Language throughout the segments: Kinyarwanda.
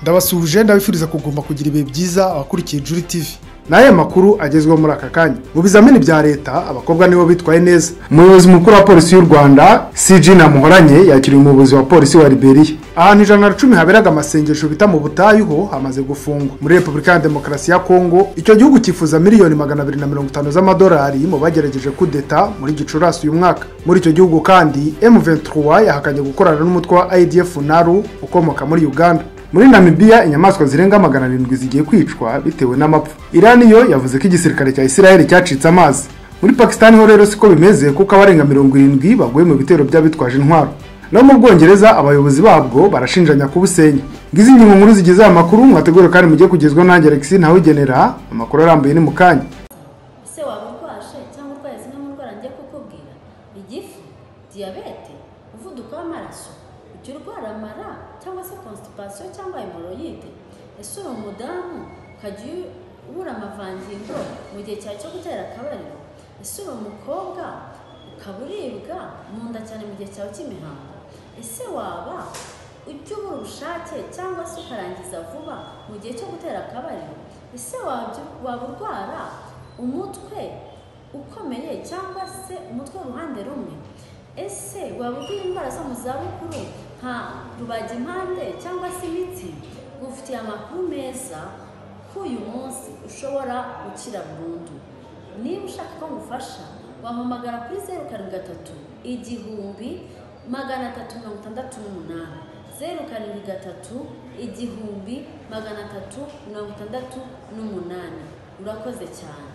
ndabasuhuje ndabifuriza kugomba kugira ibihe byiza abakurikiye juri tivi n'aya makuru agezweho muri aka kanya mu bizamini bya leta abakobwa nibo bitwaye neza umuyobozi mukuru wa polisi y'u rwanda cg namuhoranye yakiriye umuyobozi wa polisi wa liberiya ahantu ijana na cumi haberaga amasengesho bita mu butayu ho hamaze gufungwa muri repubulika ya demokarasi ya kongo icyo gihugu cyifuza miliyoni magana abiri na mirongo itanu z'amadolari mu bagerageje kudeta muri gicurasi uyu mwaka muri icyo gihugu kandi m23 yahakanye gukorana n'umutwe wa idf naru ukomoka muri uganda muri namibiya inyamaswa zirenga magana arindwi zigiye kwicwa bitewe n'amapfa irani yo yavuze ko igisirikare cya isiraheli cyacitse amazi muri pakisitani ho rero siko bimeze kuko abarenga mirongo irindwi baguye mu bitero by'abitwaje intwaro no mu bwongereza abayobozi babwo barashinjanya kubusenya ngizi ingingo nkuru zigize aya makuru mwategure kandi mugiye kugezwa nanjye alexi ntawugenera amakuru arambuye ni mu kanya ese waba urwaje cyangwa urwaye zimwe mu ndwara njye kukubwira igifu diyabete umuvuduko w'amaraso ujya urwara amara cyangwa se constipation cyangwa hemoroyide ese uri umudamu ukajya ubura amavangingo mu gihe cyawe cyo gutera akabariro ese uri umukobwa ukaba uribwa mu nda cyane mu gihe cyawe cy'imihango ese waba ujya ubura ubushake cyangwa se ukarangiza vuba mu gihe cyo gutera akabariro ese wabyi- waba urwara umutwe ukomeye cyangwa se umutwe w'uruhande rumwe ese waba urwara indwara zo mu zabukuru nka rubagimpande cyangwa se imitsi gufitiye amakuru meza ko uyu munsi ushobora gukira burundu niba ushaka ko ngufasha wampamagara kuri zeru karindwi gatatu igihumbi magana atatu mirongo itandatu n'umunani zeru karindwi gatatu igihumbi magana atatu mirongo itandatu n'umunani urakoze cyane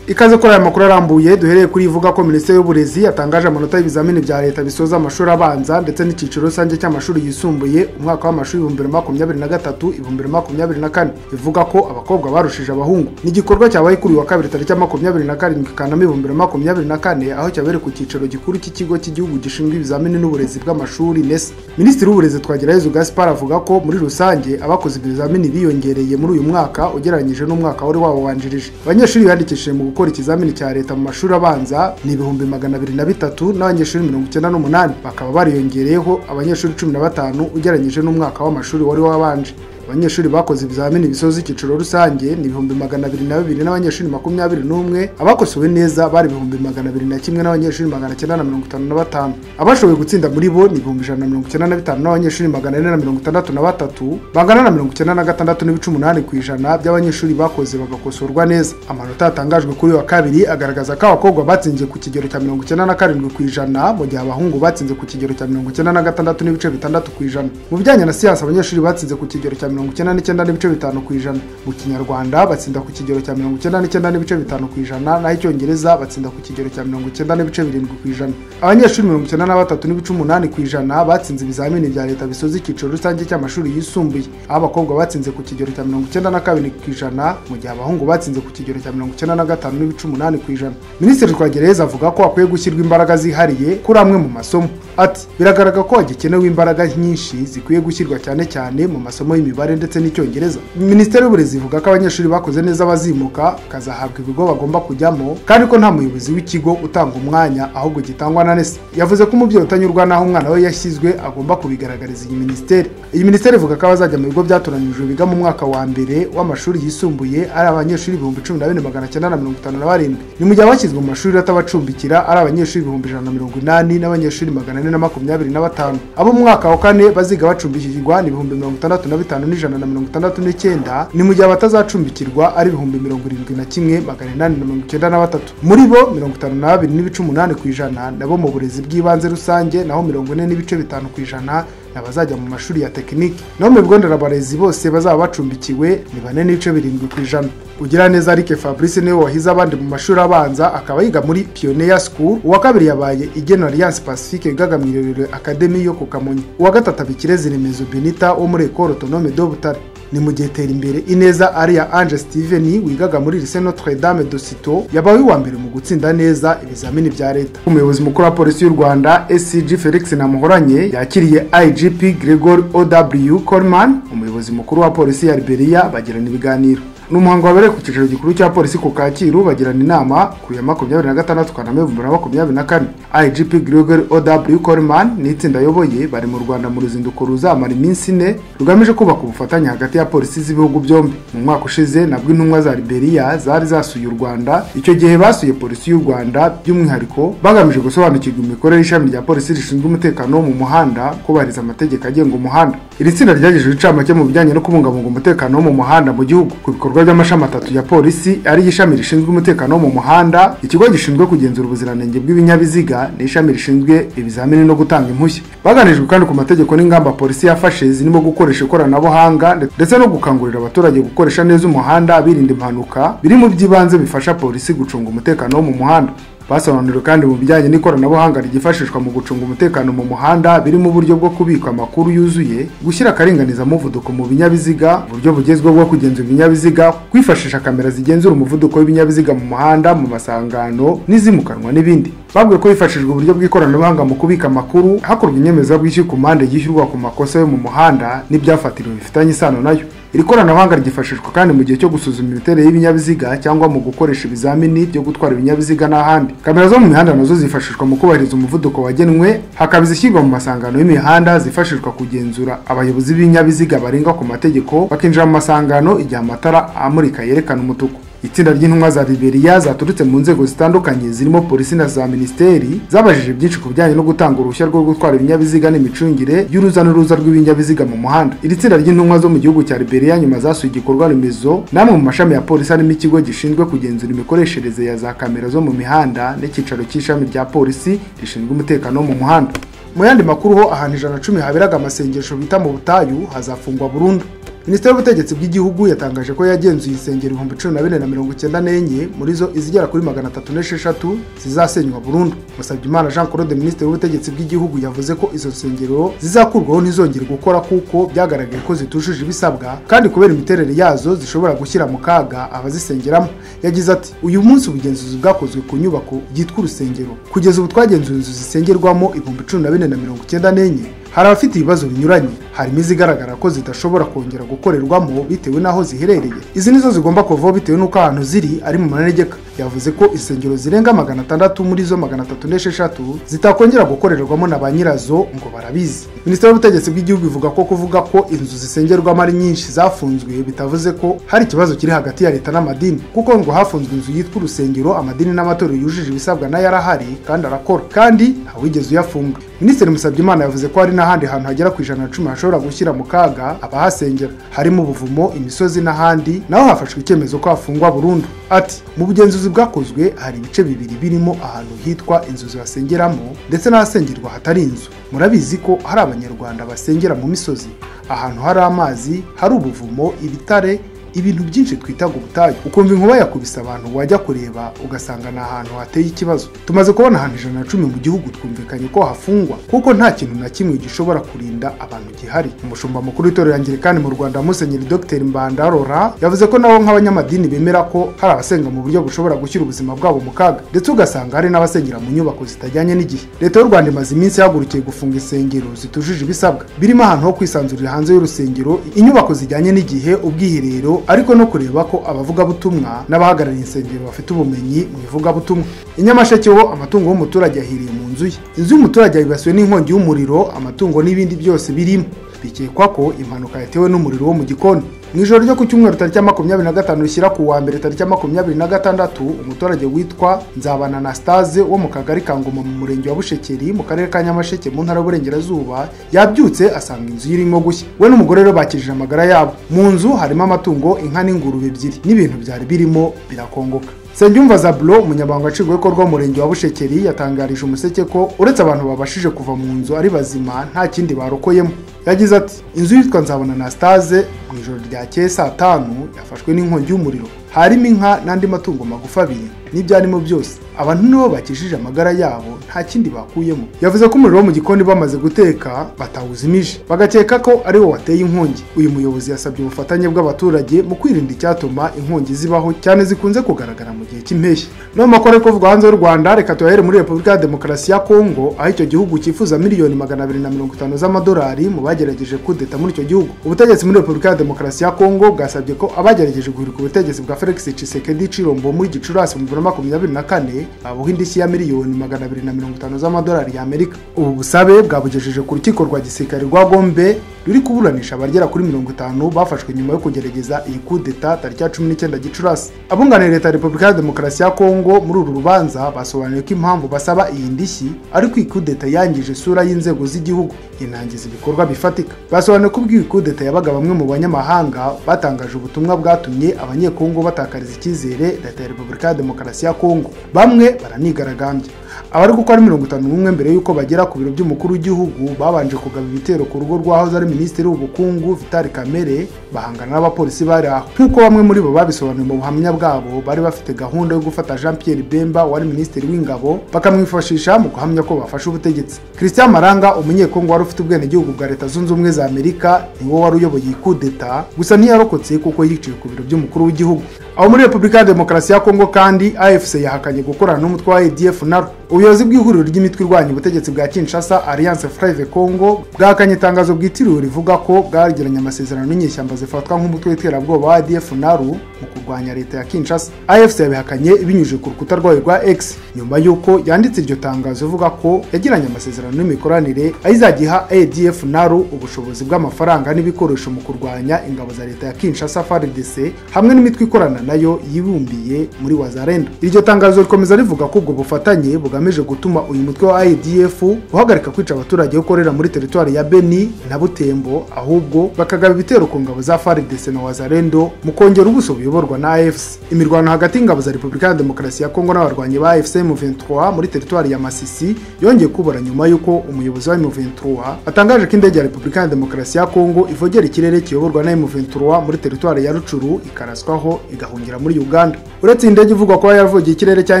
ikaze kuri aya makuru arambuye duhereye kuri ivuga ko minisiteri y'uburezi yatangaje amanota y'ibizamini bya leta bisoza amashuri abanza ndetse n'icyiciro rusange cy'amashuri yisumbuye umwaka w'amashuri ibihumbi bibiri na makumyabiri na gatatu ibihumbi bibiri na makumyabiri na kane ivuga ko abakobwa barushije abahungu ni igikorwa cyabaye kuri uyu wa kabiri tariki ya makumyabiri na karindwi kanama ibihumbi bibiri na makumyabiri na kane aho cyabereye ku cyicaro gikuru cy'ikigo cy'igihugu gishinzwe ibizamini n'uburezi bw'amashuri nesa minisitiri w'uburezi twagirayezu gaspar avuga ko muri rusange abakoze ibizamini biyongereye muri uyu mwaka ugereranyije n'umwaka wari wawanjirije abanyeshuri biyandikishije mu gukora ikizamini cya leta mu mashuri abanza ni ibihumbi magana abiri na bitatu n'abanyeshuri mirongo icyenda n'umunani bakaba bariyongereyeho abanyeshuri cumi na batanu ugereranyije n'umwaka w'amashuri wari wabanje abanyeshuri bakoze ibizamini bisoza icyiciro rusange ni ibihumbi magana abiri na bibiri n'abanyeshuri makumyabiri n'umwe abakosowe neza bari ibihumbi magana abiri na kimwe n'abanyeshuri magana cyenda na mirongo itanu na batanu abashoboye gutsinda muri bo ni ibihumbi ijana na mirongo icyenda na bitanu n'abanyeshuri magana ane na mirongo itandatu na batatu bangana na mirongo icyenda na gatandatu n'ibice umunani ku ijana by'abanyeshuri bakoze bagakosorwa neza amanota yatangajwe kuri uyu wa kabiri agaragaza ko abakobwa batsinze ku kigero cya mirongo icyenda na karindwi ku ijana mu gihe abahungu batsinze ku kigero cya mirongo icyenda na gatandatu n'ibice bitandatu ku ijana mu bijyanye na siyansi abanyeshuri batsinze ku kigero cya mirongo icyenda n'icyenda n'ibice bitanu ku ijana mu kinyarwanda batsinda ku kigero cya mirongo icyenda n'icyenda n'ibice bitanu ku ijana naho icyongereza batsinda ku kigero cya mirongo icyenda n'ibice birindwi ku ijana abanyeshuri mirongo icyenda na batatu n'ibice umunani ku ijana batsinze ibizamini bya leta bisoza icyiciro rusange cy'amashuri yisumbuye aho abakobwa batsinze ku kigero cya mirongo icyenda na kabiri ku ijana mu gihe abahungu batsinze ku kigero cya mirongo icyenda na gatanu n'ibice umunani ku ijana minisitiri twagereza avuga ko hakwiye gushyirwa imbaraga zihariye kuri amwe mu masomo ati biragaragara ko hagikenewe imbaraga nyinshi zikwiye gushyirwa cyane cyane mu masomo y'imibare ndetse n'icyongereza minisiteri y'uburezi ivuga ko abanyeshuri bakoze neza bazimuka bakazahabwa ibigo bagomba kujyamo kandi ko nta muyobozi w'ikigo utanga umwanya ahubwo gitangwa na nesa yavuze ko umubyeyi utanyurwa n'aho umwana we yashyizwe agomba kubigaragariza iyi minisiteri iyi minisiteri ivuga ko abazajya mu bigo byatoranyijwe biga mu mwaka wa mbere w'amashuri yisumbuye ari abanyeshuri ibihumbi cumi na bine magana cyenda na mirongo itanu na barindwi ni mu gihe abashyizwe mu mashuri atabacumbikira ari abanyeshuri ibihumbi ijana na mirongo inani n'abanyeshuri magana ane na makumyabiri na batanu abo mu mwaka wa kane baziga bacumbikirwa ni ibihumbi mirongo itandatu na bitanu n'ijana na mirongo itandatu n'icyenda ni mu gihe abatazacumbikirwa ari ibihumbi mirongo irindwi na kimwe magana inani na mirongo icyenda na batatu muri bo mirongo itanu na babiri n'ibice umunani ku ijana nabo mu burezi bw'ibanze rusange naho mirongo ine n'ibice bitanu ku ijana ni abazajya mu mashuri ya tekiniki naho mu bigo nderabarezi bose bazaba bacumbikiwe ni bane n'ibice birindwi ku ijana ugira neza Eric Fabrice niwe wahize abandi mu mashuri abanza akaba yiga muri Pioneer School uwa kabiri yabaye igena Alliance Pacifique Gagamiro Academy yo ku Kamonyi uwa gatatu abikirezi Remezo Benita wo muri Ecole Autonome de Butare ni mu gihe tera imbere ineza ariya ange steven wigaga muri lise notre dame de sito yabaye uwa mbere mu gutsinda neza ibizamini bya leta umuyobozi mukuru wa polisi y'u rwanda scg felix namuhoranye yakiriye igp gregory ow coleman umuyobozi mukuru wa polisi ya liberiya bagirana ibiganiro ni umuhango wabereye ku cyicaro gikuru cya polisi ku kacyiru bagirana inama ku ya makumyabiri na gatandatu kanama ibihumbi bibiri na makumyabiri na kane igp gregory ow coleman n'itsinda ayoboye bari mu rwanda mu ruzinduko ruzamara iminsi ine rugamije kubaka ubufatanye hagati ya polisi z'ibihugu byombi mu mwaka ushize nabwo intumwa za liberia zari zasuye u rwanda icyo gihe basuye polisi y'u rwanda by'umwihariko bagamije gusobanukirwa imikorere y'ishami rya polisi rishinzwe umutekano wo mu muhanda kubahiriza amategeko agenga umuhanda iri tsinda ryagejeje incamake mu bijyanye no kubungabunga umutekano wo mu muhanda mu gihugu ku bikorwa by'amashami atatu ya polisi ari ishami rishinzwe umutekano wo mu muhanda ikigo gishinzwe kugenzura ubuziranenge bw'ibinyabiziga n'ishami rishinzwe ibizamini no gutanga impushya baganijwe kandi ku mategeko n'ingamba polisi yafashe zirimo gukoresha ikoranabuhanga ndetse no gukangurira abaturage gukoresha neza umuhanda birinda impanuka biri mu by'ibanze bifasha polisi gucunga umutekano wo mu muhanda basobanuriwe kandi mu bijyanye n'ikoranabuhanga ryifashishwa mu gucunga umutekano mu muhanda birimo uburyo bwo kubika amakuru yuzuye gushyira akaringaniza muvuduko mu binyabiziga uburyo bugezweho bwo kugenzura ibinyabiziga kwifashisha kamera zigenzura umuvuduko w'ibinyabiziga mu muhanda mu masangano n'izimukanwa n'ibindi babwiwe ko hifashishijwe uburyo bw'ikoranabuhanga mu kubika amakuru hakorwa inyemezabwishyu ku mpande yishyurwa ku makosa yo mu muhanda n'ibyafatiriwe bifitanye isano nayo iri koranabuhanga ryifashishwa kandi mu gihe cyo gusuzuma imiterere y'ibinyabiziga cyangwa mu gukoresha ibizamini byo gutwara ibinyabiziga n'ahandi kamera zo mu mihanda nazo zifashishwa mu kubahiriza umuvuduko wagenwe hakaba izishyirwa mu masangano y'imihanda zifashishwa kugenzura abayobozi b'ibinyabiziga barenga ku mategeko bakinjira mu masangano igihe amatara amurika yerekana umutuku itsinda ry'intumwa za liberia zaturutse mu nzego zitandukanye zirimo polisi na za minisiteri zabajije byinshi ku bijyanye no gutanga uruhushya rwo gutwara ibinyabiziga n'imicungire y'uruza n'uruza rw'ibinyabiziga mu muhanda iri tsinda ry'intumwa zo mu gihugu cya liberia nyuma zasuye igikorwa remezo n'amwe mu mashami ya polisi harimo ikigo gishinzwe kugenzura imikoreshereze ya za kamera zo mu mihanda n'icyicaro cy'ishami rya polisi rishinzwe umutekano wo mu muhanda mu yandi makuru ho ahantu ijana na cumi haberaga amasengesho bita mu butayu hazafungwa burundu minisiteri y'ubutegetsi bw'igihugu yatangaje ko yagenzuye insengero ibihumbi cumi na bine na mirongo icyenda n'enye muri zo izigera kuri magana atatu n'esheshatu zizasenywa burundu musabyimana jean claude minisitiri w'ubutegetsi bw'igihugu yavuze ko izo nsengero zizakurwaho ntizongere gukora kuko byagaragaye ko zitujuje ibisabwa kandi kubera imiterere yazo zishobora gushyira mu kaga abazisengeramo yagize ati uyu munsi ubugenzuzi bwakozwe ku nyubako yitwa urusengero kugeza ubu twagenzuye inzu zisengerwamo ibihumbi cumi na bine na mirongo icyenda n'enye hari abafite ibibazo binyuranye harimo izigaragara ko zidashobora kongera gukorerwamo bitewe n'aho ziherereye izi nizo zigomba kuvaho bitewe n'uko ahantu ziri ari mu manegeka yavuze ko insengero zirenga magana atandatu muri zo magana atatu n'esheshatu zitakongera gukorerwamo na ba nyirazo ngo barabizi minisiteri y'ubutegetsi bw'igihugu ivuga ko kuvuga ko inzu zisengerwamo ari nyinshi zafunzwe bitavuze ko hari ikibazo kiri hagati ya leta n'amadini kuko ngo hafunzwe inzu yitwa urusengero amadini n'amatorero yujuje ibisabwa nayo arahari kandi arakora kandi ntawigeze uyafunga minisitiri musabyimana yavuze ko hari n'ahandi hantu hagera ku ijana na cumi hashobora gushyira mu kaga abahasengera harimo ubuvumo imisozi n'ahandi naho hafashwe icyemezo ko hafungwa burundu ati mu bugenzuzi bwakozwe hari ibice bibiri birimo ahantu hitwa inzu zibasengeramo ndetse n'ahasengerwa hatari inzu murabizi ko hari abanyarwanda basengera mu misozi ahantu hari amazi hari ubuvumo ibitare ibintu byinshi twitaga ubutayu ukumva inkuba yakubise abantu wajya kureba ugasanga ni ahantu hateye ikibazo tumaze kubona ahantu ijana na cumi mu gihugu twumvikanye ko hafungwa kuko nta kintu na kimwe gishobora kurinda abantu gihari umushumba mukuru w'itorero angirikani mu rwanda musenyeri dr mbanda rora yavuze ko nabo nk'abanyamadini bemera ko hari abasenga mu buryo bushobora gushyira ubuzima bwabo mu kaga ndetse ugasanga hari n'abasengera mu nyubako zitajyanye n'igihe leta y'u rwanda imaze iminsi yahagurukiye gufunga insengero zitujuje ibisabwa birimo ahantu ho kwisanzurira hanze y'urusengero inyubako zijyanye n'igihe ubwiherero ariko no kureba ko abavugabutumwa n'abahagarariye insengero bafite ubumenyi mu bivugabutumwa i nyamasheke ho amatungo y'umuturage yahiriye mu nzu ye inzu y'umuturage yibasiwe n'inkongi y'umuriro amatungo n'ibindi byose birimo bikekwa ko impanuka yatewe n'umuriro wo mu gikoni mu ijoro ryo ku cyumweru tariki makumyabiri na gatanu rishyira ku wa mbere tariki makumyabiri na gatandatu umuturage witwa nzabana anastase wo mu kagari ka ngoma mu murenge wa bushekeri mu karere ka nyamasheke mu ntara y'uburengerazuba yabyutse asanga inzu irimo gushya we n'umugore rero bakijije amagara yabo mu nzu harimo amatungo inka n'ingurube ebyiri n'ibintu byari birimo birakongoka Nsengiyumva Zaburo umunyamabanga nshingwabikorwa w'umurenge wa Bushekeri yatangarije umuseke ko uretse abantu babashije kuva mu nzu ari bazima nta kindi barokoyemo yagize ati inzu yitwa nzabona anastase mu ijoro ryakeye saa tanu yafashwe n'inkongi y'umuriro harimo inka n'andi matungo magufi abiri n'ibyarimo byose abantu nibo bakijije amagara yabo nta kindi bakuyemo yavuze ko umuriro wo mu gikoni bamaze guteka batawuzimije bagakeka ko ari wo wateye inkongi uyu muyobozi yasabye ubufatanye bw'abaturage mu kwirinda icyatuma inkongi zibaho cyane zikunze kugaragara mu gihe cy'impeshyi no mu makore kuvugwa hanze y'u rwanda reka tuyahere muri repubulika ya demokarasi ya kongo aho icyo gihugu cyifuza miliyoni magana abiri na mirongo itanu z'amadolari mu bagerageje kudeta muri icyo gihugu ubutegetsi muri repubulika ya Demokarasi ya Kongo bwasabye ko abagerageje guhirika ubutegetsi bwa Felix Tshisekedi Chilombo muri Gicurasi mu bihumbi bibiri na makumyabiri na kane babuha indishyi ya miliyoni magana abiri na mirongo itanu z'amadolari y'Amerika ubu busabe bwabugejeje ku rukiko rwa gisirikare rwa Gombe ruri kuburanisha abagera kuri mirongo itanu bafashwe nyuma yo kugerageza iyi kudeta tariki ya cumi n'icyenda Gicurasi abunganira leta ya Repubulika ya Demokarasi ya Kongo muri uru rubanza basobanuye ko impamvu basaba iyi ndishyi ari ko iyi kudeta yangije isura y'inzego z'igihugu inangiza ibikorwa bifatika basobanuye ko ubwo iyi kudeta yabaga bamwe mu banyamahanga batangaje ubutumwa bwatumye abanyekongo batakariza icyizere leta ya Repubulika ya Demokarasi ya Kongo bamwe baranigaragambya abari gukora mirongo itanu n'umwe mbere y'uko bagera ku biro by'umukuru w'igihugu babanje kugaba ibitero ku rugo rw'ahoze ari minisitiri w'ubukungu Vital Kamere bahangana n'abapolisi bari aho nk'uko bamwe muri bo babisobanuye mu buhamya bwabo bari bafite gahunda yo gufata Jean Pierre Bemba wari minisitiri w'ingabo bakamwifashisha mu guhamya ko bafashe ubutegetsi Christian Maranga umunyekongo wari ufite ubwenegihugu bwa Leta Zunze Ubumwe za Amerika niwe wari uyoboye iyi kudeta gusa ntiyarokotse kuko yiciwe ku biro by'umukuru w'igihugu aho muri Repubulika ya Demokarasi ya Kongo kandi AFC yahakanye gukorana n'umutwe wa ADF NALU ubuyobozi bw'ihuriro ry'imitwe irwanya ubutegetsi bwa Kinshasa Alliance Fleuve Congo bwahakanye itangazo bwitiriwe rivuga ko bwagiranye amasezerano n'inyeshyamba zifatwa nk'umutwe w'iterabwoba wa ADF NALU mu kurwanya leta ya Kinshasa AFC yabihakanye binyujije ku rukuta rwayo rwa X nyuma y'uko yanditse iryo tangazo ivuga ko yagiranye amasezerano n'imikoranire ayizajya iha ADF NALU ubushobozi bw'amafaranga n'ibikoresho mu kurwanya ingabo za leta ya Kinshasa FARDC hamwe n'imitwe ikorana nayo yibumbiye muri wazarendo iryo tangazo rikomeza rivuga ko ubwo bufatanye bugamije gutuma uyu mutwe wa idf uhagarika kwica abaturage ukorera muri teritwari ya beni na butembo ahubwo bakagaba ibitero ku ngabo za faridese na wazarendo mu kongera ubuso buyoborwa na afc imirwano hagati y'ingabo za repubulika ya demokarasi ya kongo n'abarwanyi ba afc m23 muri teritwari ya masisi yongeye kubura nyuma y'uko umuyobozi wa m23 atangaje ko indege ya repubulika ya demokarasi ya kongo ivogera ikirere kiyoborwa na m23 muri teritwari ya rucuru ikaraswaho igahura igahungira muri Uganda uretse iyi ndege ivugwa kuba yavugiye ikirere cya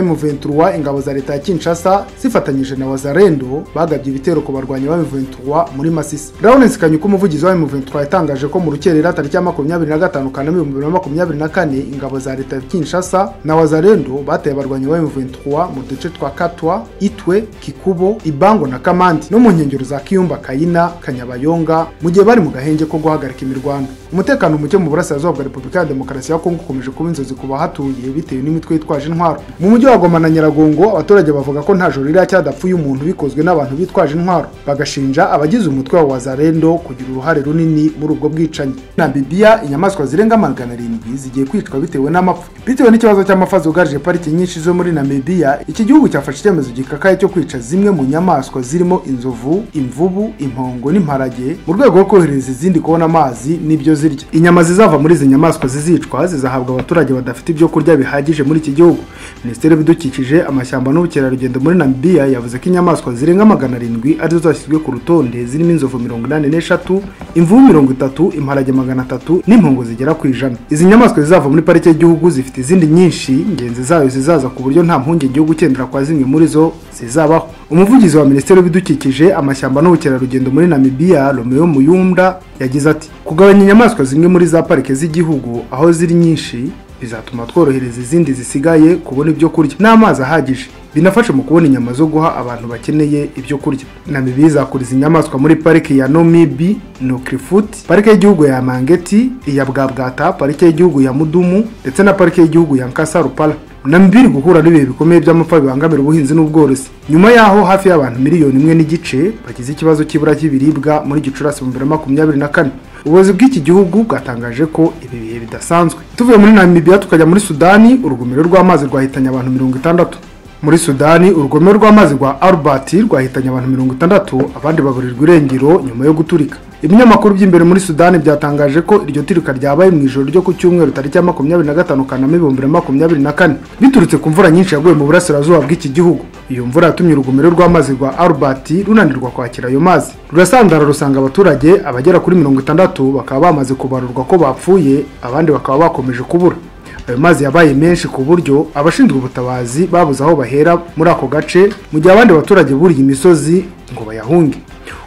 M23 ingabo za leta ya Kinshasa zifatanyije na Wazarendo bagabye ibitero ku barwanyi ba M23 muri Masisi Lawrence Kanyuka umuvugizi wa M23 yatangaje ko mu rukerera tariki ya 25 Kanama 2024 ingabo za leta ya Kinshasa na Wazarendo bateye abarwanyi ba M23 mu duce twa Katwa Itwe Kikubo Ibango na Kamandi no mu nkengero za Kiyumba Kayina Kanyabayonga mu gihe bari mu gahenge ko guhagarika imirwano umutekano muke mu burasirazuba bwa Repubulika ya Demokarasi ya Kongo ukomeje kuba inzozi ku bahatuye bitewe n'imitwe yitwaje intwaro mu mujyi wa Goma na Nyiragongo abaturage bavuga ko nta joro ririya cyadapfuye umuntu bikozwe n'abantu bitwaje intwaro bagashinja abagize umutwe wa Wazarendo kugira uruhare runini muri ubwo bwicanyi na Bibiya inyamaswa zirenga magana arindwi zigiye kwicwa bitewe n'amapfa bitewe n'ikibazo cy'amafa zugarije pariki nyinshi zo muri Namibia iki gihugu cyafashe icyemezo gikakaye cyo kwica zimwe mu nyamaswa zirimo inzovu imvubu impongo n'imparage mu rwego rwo korohereza izindi kubona amazi n'ibyo zirya inyama zizava muri izi nyamaswa zizicwa zizahabwa abaturage abaturage badafite ibyo kurya bihagije muri iki gihugu minisiteri y'ibidukikije amashyamba n'ubukerarugendo muri namibia yavuze ko inyamaswa zirenga magana arindwi arizo zashyizwe ku rutonde zirimo inzovu mirongo inani n'eshatu imvubu mirongo itatu imparage magana atatu n'impungu zigera ku ijana izi nyamaswa zizava muri parike y'igihugu zifite izindi nyinshi ingenzi zayo zizaza ku buryo nta mpungenge yo gukendera kwa zimwe muri zo zizabaho umuvugizi wa minisiteri y'ibidukikije amashyamba n'ubukerarugendo muri namibia romeo muyumda yagize ati kugabanya inyamaswa zimwe muri za parike z'igihugu aho ziri nyinshi bizatuma tworohereza izindi zisigaye kubona ibyo kurya n'amazi ahagije binafasha mu kubona inyama zo guha abantu bakeneye ibyo kurya namibiya izakuriza inyamaswa muri pariki ya nomibi nukrifoot parike y'igihugu ya mangeti iya bwabwata parike y'igihugu ya mudumu ndetse na parike y'igihugu ya nkasa rupara namibiya iri guhura n'ibihe bikomeye by'amapfa bibangamira ubuhinzi n'ubworozi nyuma yaho hafi y'abantu miliyoni imwe n'igice bagize ikibazo cy'ibura ry'ibiribwa muri gicurasi mu bibiri na makumyabiri na kane ubuyobozi bw'iki gihugu bwatangaje ko ibi bihe bidasanzwe tuvuye muri namibiya tukajya muri sudani urugomero rw'amazi rwahitanye abantu mirongo itandatu muri sudani urugomero rw'amazi rwa albert rwahitanye abantu mirongo itandatu abandi baburirwa irengero nyuma yo guturika ibinyamakuru by'imbere muri sudani byatangaje ko iryo turika ryabaye mu ijoro ryo ku cyumweru tariki ya makumyabiri na gatanu kanama ibihumbi bibiri na makumyabiri na kane biturutse ku mvura nyinshi yaguye mu burasirazuba bw'iki gihugu iyo mvura yatumye urugomero rw'amazi rwa albert runanirwa kwakira ayo mazi rurasandara rusanga abaturage abagera kuri mirongo itandatu bakaba bamaze kubarurwa ko bapfuye abandi bakaba bakomeje kubura ayo mazi yabaye menshi ku buryo abashinzwe ubutabazi babuze aho bahera muri ako gace mu gihe abandi baturage buriye imisozi ngo bayahunge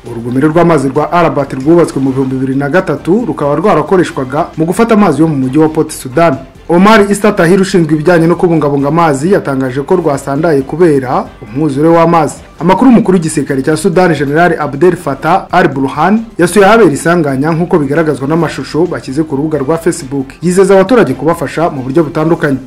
urugomero rw'amazi rwa arabat rwubatswe mu bihumbi bibiri na gatatu rukaba rwarakoreshwaga mu gufata amazi yo mu mujyi wa port sudani Omar Issa Tahir ushinzwe ibijyanye no kubungabunga amazi yatangaje ko rwasandaye kubera umwuzure w'amazi. Amakuru umukuru w'igisirikare cya Sudan General Abdel Fattah Al Burhan yasuye ahabera isanganya nk'uko bigaragazwa n'amashusho bashyize ku rubuga rwa Facebook. Yizeza abaturage kubafasha mu buryo butandukanye.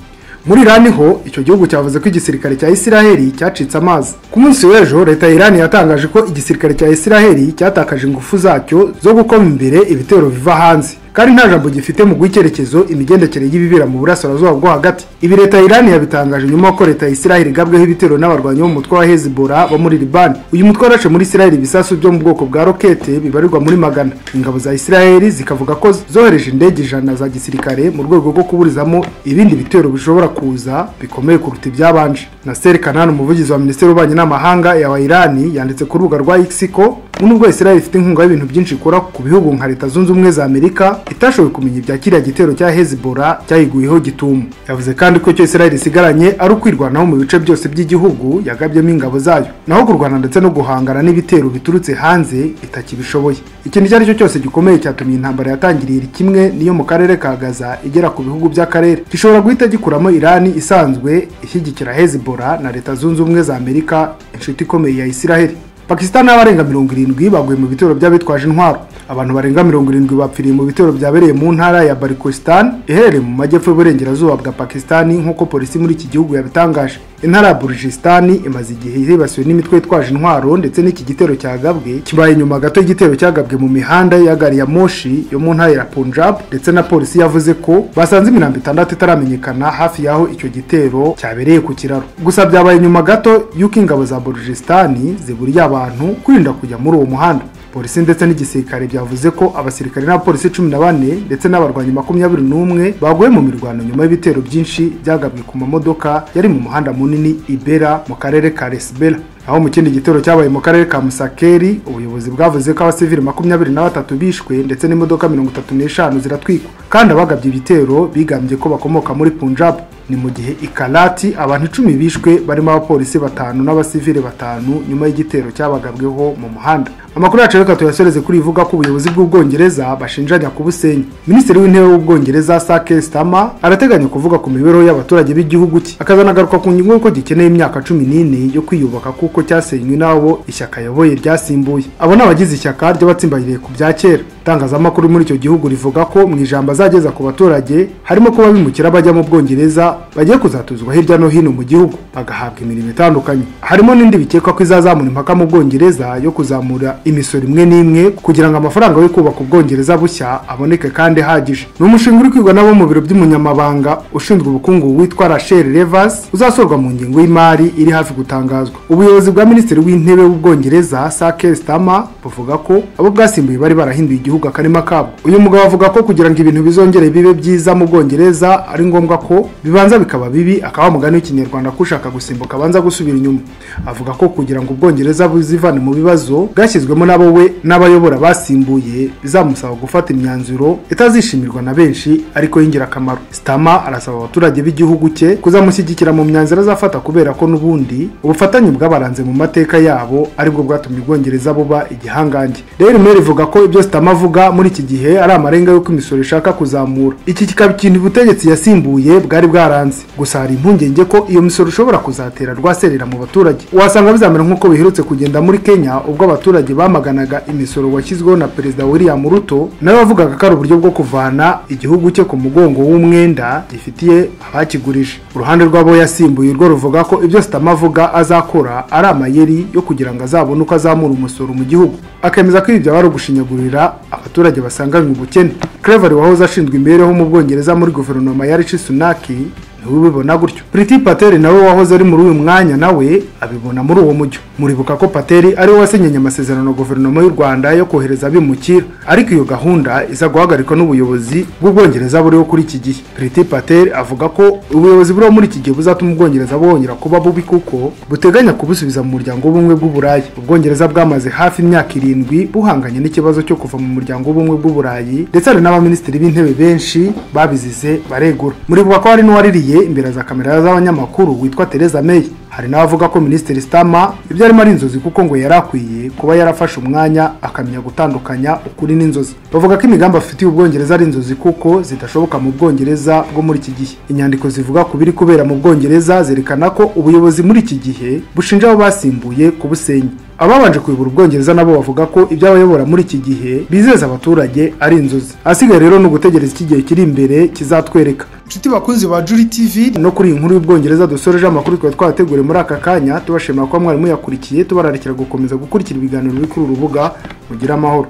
Muri Irani ho icyo gihugu cyavuze ko igisirikare cya Isiraheli cyacitse amazi. Ku munsi w'ejo leta ya Irani yatangaje ko igisirikare cya Isiraheli cyatakaje ingufu zacyo zo gukoma imbere ibitero biva hanze. kandi nta jambo gifite mu guha icyerekezo imigendekere y'ibibera mu burasirazuba bwo hagati ibi leta ya Irani yabitangaje nyuma ko leta ya Isiraheli igabweho ibitero n'abarwanyi b'umutwe wa Hezbollah bo muri Liban uyu mutwe warashe muri Isiraheli ibisasu byo mu bwoko bwa rokete bibarirwa muri magana ingabo za Isiraheli zikavuga ko zohereje indege ijana za gisirikare mu rwego rwo kuburizamo ibindi bitero bishobora kuza bikomeye kuruta ibyabanje Nasser Kanani umuvugizi wa minisiteri y'ububanyi n'amahanga ya wa Irani yanditse ku rubuga rwa X ko nubwo Isiraheli ifite inkunga y'ibintu byinshi ikora ku bihugu nka leta zunze ubumwe za Amerika itashoboye kumenya ibya kiriya gitero cya Hezbollah cyayiguyeho gitumu yavuze kandi ko icyo Israel isigaranye ari ukwirwanaho mu bice byose by'igihugu yagabyemo ingabo zayo naho kurwana ndetse no guhangana n'ibitero biturutse hanze itakibishoboye ikintu icyo ari cyo cyose gikomeye cyatumye intambara yatangiriye iri kimwe niyo mu karere ka Gaza igera ku bihugu by'akarere gishobora guhita gikuramo Irani isanzwe ishyigikira Hezbollah na leta zunze ubumwe za Amerika inshuti ikomeye ya Israel Pakistan n'abarenga mirongo irindwi baguye mu bitero by'abitwaje intwaro abantu barenga mirongo irindwi bapfiriye mu bitero byabereye mu ntara ya Balochistan iherereye mu majyepfo y'uburengerazuba bwa Pakistan nk'uko polisi muri iki gihugu yabitangaje intara ya Balochistan imaze igihe yibasiwe n'imitwe yitwaje intwaro ndetse n'iki gitero cyagabwe kibaye nyuma gato y'igitero cyagabwe mu mihanda ya gari ya moshi yo mu ntara ya Punjab ndetse na polisi yavuze ko basanze imirambo itandatu itaramenyekana hafi y'aho icyo gitero cyabereye ku kiraro gusa byabaye nyuma gato y'uko ingabo za Balochistan ziburiye abantu kwirinda kujya muri uwo muhanda polisi ndetse n'igisirikare byavuze ko abasirikare n'abapolisi cumi na bane ndetse n'abarwanyi makumyabiri n'umwe baguye mu mirwano nyuma y'ibitero byinshi byagabwe ku mamodoka yari mu muhanda munini ibera mu karere ka resibera aho mu kindi gitero cyabaye mu karere ka Musakeri ubuyobozi bwavuze ko abasivili makumyabiri na batatu bishwe ndetse n'imodoka mirongo itatu n'eshanu ziratwikwa kandi abagabye ibitero bigambye ko bakomoka muri Punjab ni mu gihe ikarati abantu icumi bishwe barimo abapolisi batanu n'abasivili batanu nyuma y'igitero cyabagabweho mu muhanda amakuru yacu reka tuyasoreze kuri ivuga ko ubuyobozi bw'ubwongereza bashinjanya ku busenyi minisitiri w'intebe w'ubwongereza sake stama arateganya kuvuga ku mibereho y'abaturage b'igihugu cye akazanagaruka ku ngingo y'uko gikeneye imyaka cumi n'ine yo kwiyubaka kuko kuko cyasenywe n'abo ishyaka yayoboye ryasimbuye abo ni abagize ishyaka ry'abatsimbariye ku bya kera itangazamakuru muri icyo gihugu rivuga ko mu ijambo azageza ku baturage harimo kuba bimukira bajya mu bwongereza bagiye kuzatuzwa hirya no hino mu gihugu bagahabwa imirimo itandukanye harimo n'indi bikekwa ko izazamura impaka mu bwongereza yo kuzamura imisoro imwe n'imwe kugira ngo amafaranga yo kubaka ubwongereza bushya aboneke kandi ahagije ni umushinga uri kwigwa n'abo mu biro by'umunyamabanga ushinzwe ubukungu witwa rachel revers uzasorwa mu ngingo y'imari iri hafi gutangazwa ubuyobozi ubuyobozi bwa minisitiri w'intebe w'ubwongereza sake stama buvuga ko abo bwasimbuye bari barahinduye igihugu akarima kabo uyu mugabo avuga ko kugira ngo ibintu bizongere bibe byiza mu bwongereza ari ngombwa ko bibanza bikaba bibi akaba mugani w'ikinyarwanda ko ushaka gusimbuka abanza gusubira inyuma avuga ko kugira ngo ubwongereza buzivane mu bibazo bwashyizwemo nabo we n'abayobora basimbuye bizamusaba gufata imyanzuro itazishimirwa na benshi ariko y'ingirakamaro stama arasaba abaturage b'igihugu cye kuzamushyigikira mu myanzuro azafata kubera ko n'ubundi ubufatanye bw'abaranze mu mateka yabo aribwo bwatumye ubwongereza buba igihangange rero mail ivuga ko ibyo sitama avuga muri iki gihe ari amarenga y'uko imisoro ishaka kuzamura iki kikaba ikintu ubutegetsi yasimbuye bwari bwaranze gusa hari impungenge ko iyo misoro ishobora kuzatera rwaserera mu baturage wasanga bizamera nk'uko biherutse kugenda muri kenya ubwo abaturage bamaganaga imisoro washyizweho na perezida william ruto nawe wavugaga ko ari uburyo bwo kuvana igihugu cye ku mugongo w'umwenda gifitiye abakigurije uruhande rw'abo yasimbuye urwo ruvuga ko ibyo sitama avuga azakora ari amayeri yo kugira ngo azabone uko azamura umusoro mu gihugu akemeza ko ibi byaba ari ugushinyagurira abaturage basanganywe ubukene Clever wahoze ashinzwe imibereho mu Bwongereza muri guverinoma ya Rishi Sunak niwe ubibona gutyo Priti Patel nawe wahoze ari muri uyu mwanya nawe abibona muri uwo mujyo muribuka ko Patel ari we wasinyanye amasezerano guverinoma y'u Rwanda yo kohereza abimukira ariko iyo gahunda iza guhagarikwa n'ubuyobozi bw'ubwongereza buriho kuri iki gihe Priti Patel avuga ko ubuyobozi buriho muri iki gihe buzatuma ubwongereza bwongera kuba bubi kuko buteganya kubusubiza mu muryango w'ubumwe bw'uburayi ubwongereza bwamaze hafi imyaka irindwi buhanganye n'ikibazo cyo kuva mu muryango w'ubumwe bw'uburayi ndetse hari n'abaminisitiri b'intebe benshi babizize baregura muribuka ko hari n'uwaririye yabwiye imbere za kamera z'abanyamakuru witwa Theresa May hari n'abavuga ko Minisitiri Starmer ibyo arimo ari inzozi kuko ngo yari akwiye kuba yarafashe umwanya akamenya gutandukanya ukuri n'inzozi bavuga ko imigambi afitiye ubwongereza ari inzozi kuko zidashoboka mu bwongereza bwo muri iki gihe inyandiko zivuga ku biri kubera mu bwongereza zerekana ko ubuyobozi muri iki gihe bushinja abo basimbuye kubusenya ababanje kuyobora ubwongereza nabo bavuga ko ibyo abayobora muri iki gihe bizeza abaturage ari inzozi ahasigaye rero ni ugutegereza iki gihe kiri imbere kizatwereka inshuti bakunzi ba juri tv no kuri iyi nkuru y'ubwongereza dusoreje amakuru twari twateguriye muri aka kanya tubashimira kuba mwari muyakurikiye tubararikira gukomeza gukurikira ibiganiro biri kuri uru rubuga mugire amahoro